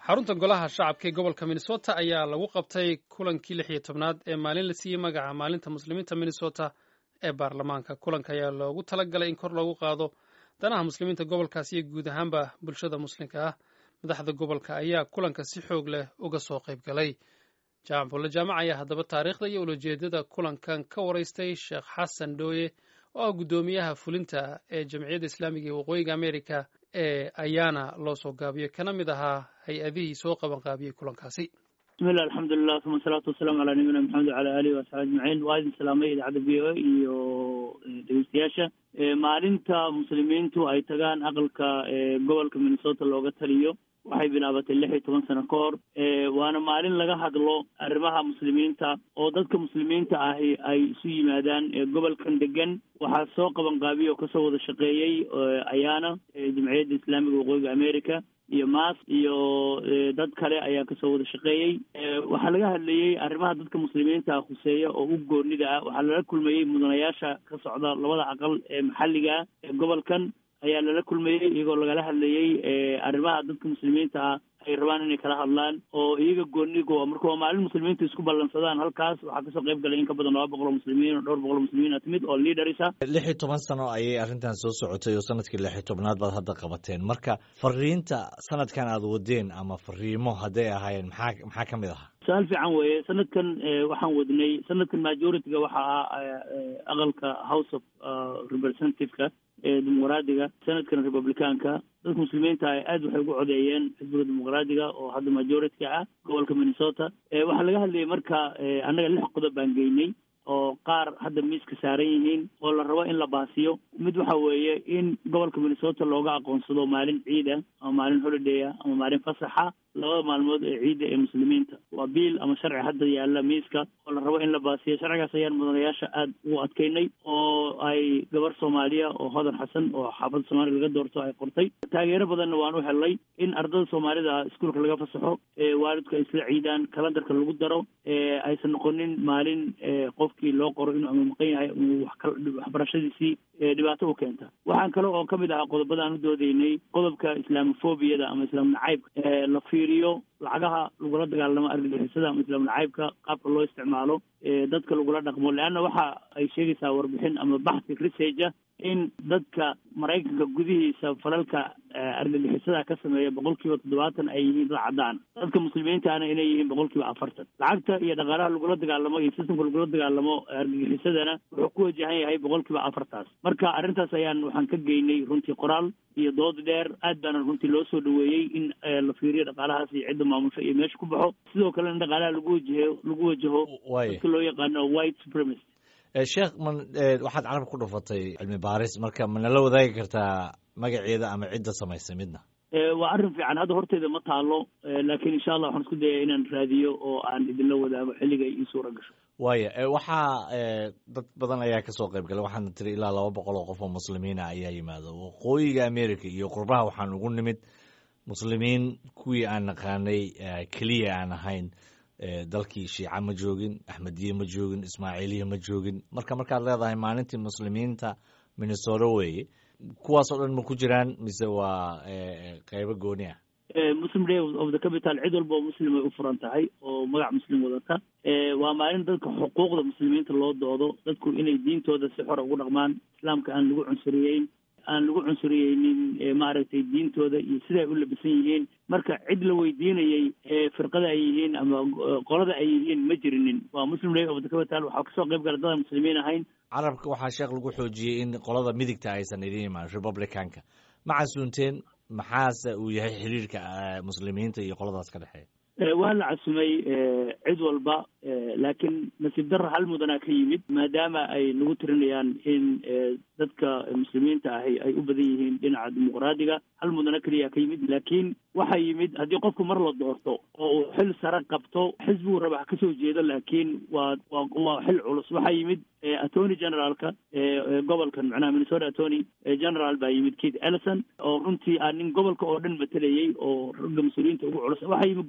xarunta golaha shacabka ee gobolka minnesota ayaa lagu qabtay kulankii lix iyo tobnaad ee maalin la siiyey magaca maalinta muslimiinta minnesota ee baarlamaanka kulanka ayaa loogu talagalay in kor loogu qaado danaha muslimiinta gobolkaas iyo guud ahaanba bulshada muslimka ah madaxda gobolka ayaa kulanka si xoog leh uga soo qayb galay jaamac bulle jaamac ayaa haddaba taariikhda iyo ulajeedada kulankan ka waraystay sheekh xasan dhooye oo ah guddoomiyaha fulinta ee jamciyadda islaamiga ee waqooyiga america ee ayaana loo soo gaabiyey kana mid ahaa hay-adihii soo qaban qaabiyey kulankaasi bismillah alxamdulilah uma asalaatu wasalaamu calaa nabiyina maxamed wacala alihi waasxaabi ajmaciin waa idin salaamay idaacadda v o a iyo dhegeystayaasha maalinta muslimiintu ay tagaan aqalka gobolka minnesota looga taliyo waxay bilaabatay lix iyo toban sano ka hor waana maalin laga hadlo arrimaha muslimiinta oo dadka muslimiinta ahi ay isu yimaadaan gobolkan degan waxaa soo qaban qaabiya oo kasoo wada shaqeeyey ayaana jamciyadda islaamiga waqooyiga america iyo maas iyo dad kale ayaa kasoo wada shaqeeyey waxaa laga hadlayey arrimaha dadka muslimiinta khuseeya oo u goonida ah waxaa lala kulmayey mudanayaasha ka socda labada aqal ee maxalliga ah ee gobolkan ayaa lala kulmayey iyagoo lagala hadlayey arrimaha dadka muslimiinta ah ay rabaan inay kala hadlaan oo iyaga goonigo marka waa maalin muslimiinta isku ballansadaan halkaas waxaa kasoo qayb galay in ka badan laba boqol oo muslimiin oo dhowr boqol oo muslimiin a timid oo leaders ah lix iyo toban sano ayay arrintan soo socotay oo sanadkii lix iyo tobnaad baad hadda qabateen marka fariinta sanadkan aad wadeen ama fariimo hadday ahaayeen maxaa maxaa ka mid ahaa su-aal fiican weeye sanadkan waxaan wadnay sanadkan majority-ga waxa ah aqalka house of representative-ka ee dimuqraadiga sanadkan republicaanka dadka muslimiinta ah aad waxay ugu codeeyeen xisbiga dimuqraadiga oo hadda majority-ka ah gobolka minnesota waxaa laga hadlayay marka annaga lix qodob baan geynay oo qaar hadda miiska saaran yihiin oo la rabo in la baasiyo mid waxa weeye in gobolka minnesota looga aqoonsado maalin ciida ama maalin holiday ah ama maalin fasaxa labada maalmood ee ciidda ee muslimiinta waa biil ama sharci hadda yaalla miiska oo la rabo in la baasiyo sharcigaas ayaan mudanayaasha aada ugu adkeynay oo ay gabar soomaaliya oo hodan xasan oo xaafadda soomaaliya laga doorto ay qortay taageero badanna waan u helnay in ardada soomaalida iskuolka laga fasaxo waalidku ay isla ciidaan kalandarka lagu daro aysan noqonin maalin qofkii loo qoro inuu ama maqan yahay waxbarashadiisii dhibaato u keenta waxaan kale oo kamid ahaa qodobada aan u doodeynay qodobka islaamofobiyada ama islaam nacaybka la fiiriyo lacagaha lagula dagaalamo argagixisada ama islaam nacaybka qaabka loo isticmaalo dadka lagula dhaqmo leanna waxa ay sheegaysaa warbixin ama baxsi researcha in dadka maraykanka gudihiisa falalka argagixisada ka sameeya boqol kiiba toddobaatan ay yihiin dad caddaan dadka muslimiintaana inay yihiin boqol kiiba afartan lacagta iyo dhaqaalaha lagula dagaalamo iyo sistamka lagula dagaalamo argagixisadana wuxuu ku wajahan yahay boqol kiiba afartaas marka arrintaas ayaan waxaan ka geynay runtii qoraal iyo dood dheer aad baana runtii loo soo dhaweeyey in la fiiriyo dhaqaalahaas iyo cidda maamusho iyo meesha ku baxo sidoo kale in dhaqaalaha lagu wajaho lagu wajaho dadka loo yaqaano white supremacy sheekh man waxaad carab ku dhufatay cilmi baaris marka manala wadaagi kartaa magaceeda ama cidda samaysay midna waa arrin fiican hadda horteeda ma taalo laakiin insha allah waxaan isku dayaya inaan raadiyo oo aan idinla wadaago xilliga ii suura gasho waaya waxaa dad badan ayaa kasoo qayb galay waxaana tiri ilaa laba boqol oo qof oo muslimiina ayaa yimaado waqooyiga america iyo qurbaha waxaan ugu nimid muslimiin kuwii aan naqaanay keliya aan ahayn dalkii shiica ma joogin axmediye ma joogin ismaaciiliya ma joogin marka markaad leedahay maalintii muslimiinta minnesota weeye kuwaas oo dhan ma ku jiraan mise waa qeybo gooni ah muslim day of the capital cid walba oo muslim ay u furan tahay oo magac muslim wadata waa maalin dadka xuquuqda muslimiinta loo doodo dadku inay diintooda si xora ugu dhaqmaan islaamka aan lagu cunsuriyeyn aan lagu cunsuriyeynin maaragtay diintooda iyo siday u labisan yihiin marka cid la weydiinayey firqada ay yihiin ama qolada ay yihiin ma jirinin waa muslim day of the capital waxaa kasoo qayb gala dad aan muslimiin ahayn carabka waxaa sheekh lagu xoojiyey in qolada midigta aysan idin imaan republicanka ma casuunteen maxaase uu yahay xiriirka muslimiinta iyo qoladaas ka dhexeeya waa la casumay cid walba laakiin nasiib darra hal mudanaa ka yimid maadaama ay nagu tirinayaan in dadka muslimiinta ahi ay u badan yihiin dhinaca dimuqraadiga hal mudana keliya ka yimid laakiin waxaa yimid haddii qofku mar la doorto oo uu xil sare qabto xisbigu raba ha kasoo jeedo laakiin waa waa waa xil culus waxaa yimid attorney generaalka gobolkan macnaha minnesota attorney general baa yimid keith ellison oo runtii aa nin gobolka oo dhan matelayey oo ragga mas-uuliyiinta ugu culus waxaa yimid governorka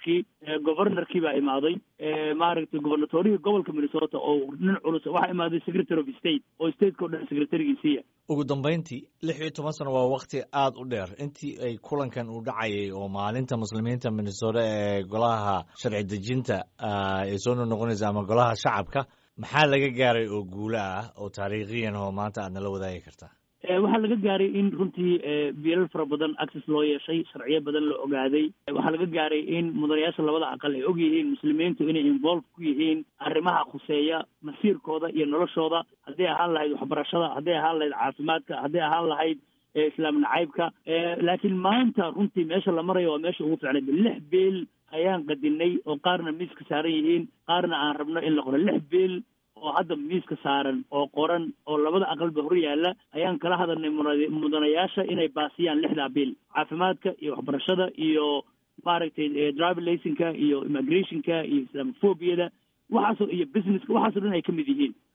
governorkii governorkii baa imaaday maaragtay governatorihii gobolka minnesota oo nin culus waxaa imaaday secretary of state oo stateka o dhan secretarigiisiiya ugu dambeyntii lix iyo toban sano waa wakti aada u dheer intii ay kulankan uu dhacayay oo maalinta muslimiinta minnesota ee golaha sharci dejinta ay soo noqonaysa ama golaha shacabka maxaa laga gaaray oo guulo ah oo taariikhiyan oo maanta aad nala wadaagi kartaa waxaa laga gaaray in runtii biilal fara badan access loo yeeshay sharciyo badan la ogaaday waxaa laga gaaray in mudanayaasha labada aqal ay og yihiin muslimiintu inay involve ku yihiin arrimaha khuseeya masiirkooda iyo noloshooda hadday ahaan lahayd waxbarashada hadday ahaan lahayd caafimaadka hadday ahaan lahayd islaam nacaybka laakiin maanta runtii meesha la marayo waa meesha ugu fiicnayd lix beel ayaan qadinay oo qaarna miiska saaran yihiin qaarna aan rabno in la qoro lix beel oo hadda miiska saaran oo qoran oo labada aqalba hor yaalla ayaan kala hadalnay mudanayaasha inay baasiyaan lixdaa biil caafimaadka iyo waxbarashada iyo maaragtay driver licenka iyo immigrationka iyo islamophobiyada waxaasoo iyo businesska waxaasoo dhan ay ka mid yihiin